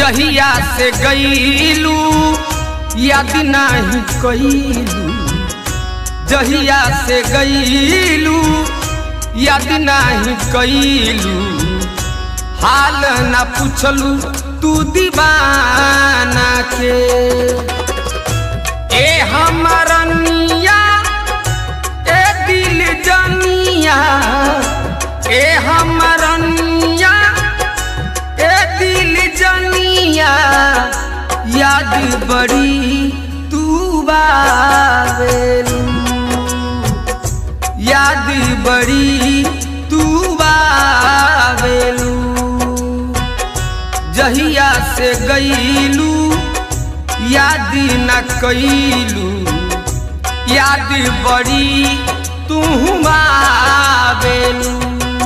जहिया से गईलू याद नहीं कईलू जहिया से गईलू याद नहीं कईलू हाल न पूछलू तू दीवाना के ए हमरनिया ए दिल जनिया ए हमरनिया ए दिल जनिया याद बड़ी तू बावेलू याद बड़ी तू बावेलू जहिया से गईलू याद न कईलू याद बड़ी तू आवेलू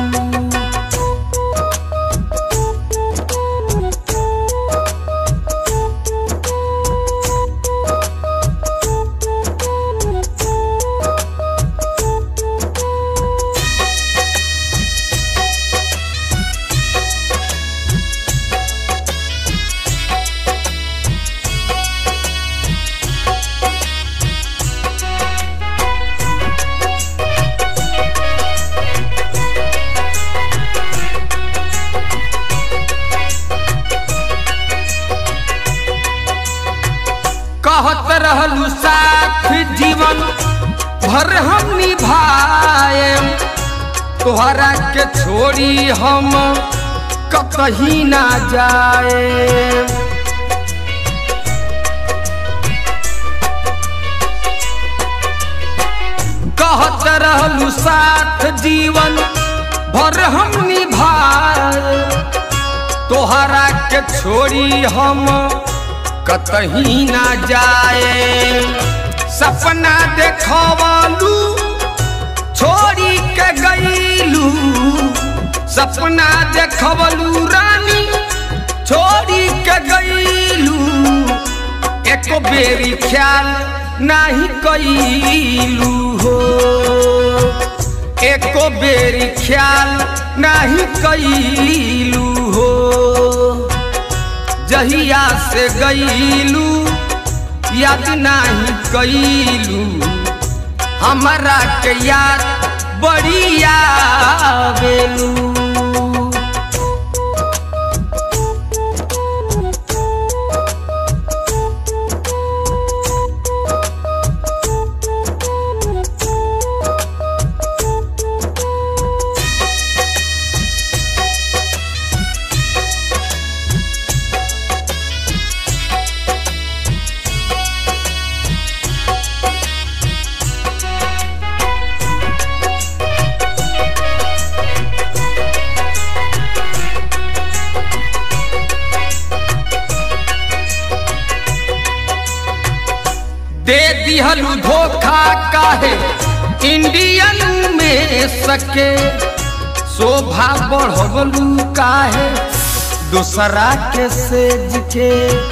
कहत रहलू साथ जीवन भर हम निभाए तोहरा के छोड़ी हम कतही ना जाए कहत रहलू साथ जीवन भर हम निभाए तोहरा के छोड़ी हम कतही ना जाए सपना देखवलू छोड़ी के गईलू सपना देखवलू रानी छोड़ी के गईलू एक बेरी ख्याल नहीं कईलू हो एक बेरी ख्याल नहीं कईलू हो जहिया से गईलू याद नहीं कईलू हमारा के याद बड़ी आवेलू दे दिहलू धोखा काहे इंडियन में सके शोभा बढ़वलू काहे दूसरा के सेज के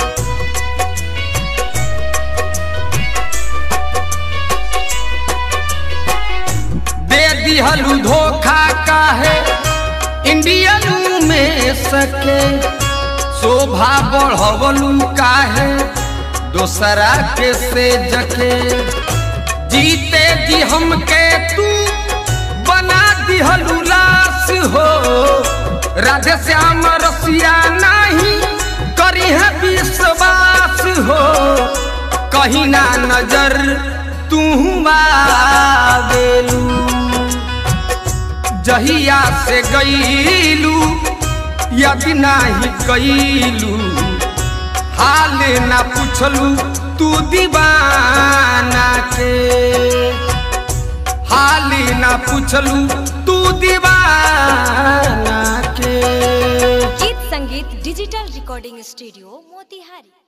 दे दिहलू धोखा काहे इंडियन में सके शोभा बढ़वलू काहे दोसरा के से जके जीते जी हमके तू बना दिहलू लाश हो राधे श्याम रसिया नहीं करी है विश्वास हो कहीं ना नजर तू आवेलू जहिया से गईलू यदि नहीं कैलू हाल ना पूछलू तू दीवाना के हाल ना पूछलू तू दीवाना के गीत संगीत डिजिटल रिकॉर्डिंग स्टूडियो मोतिहारी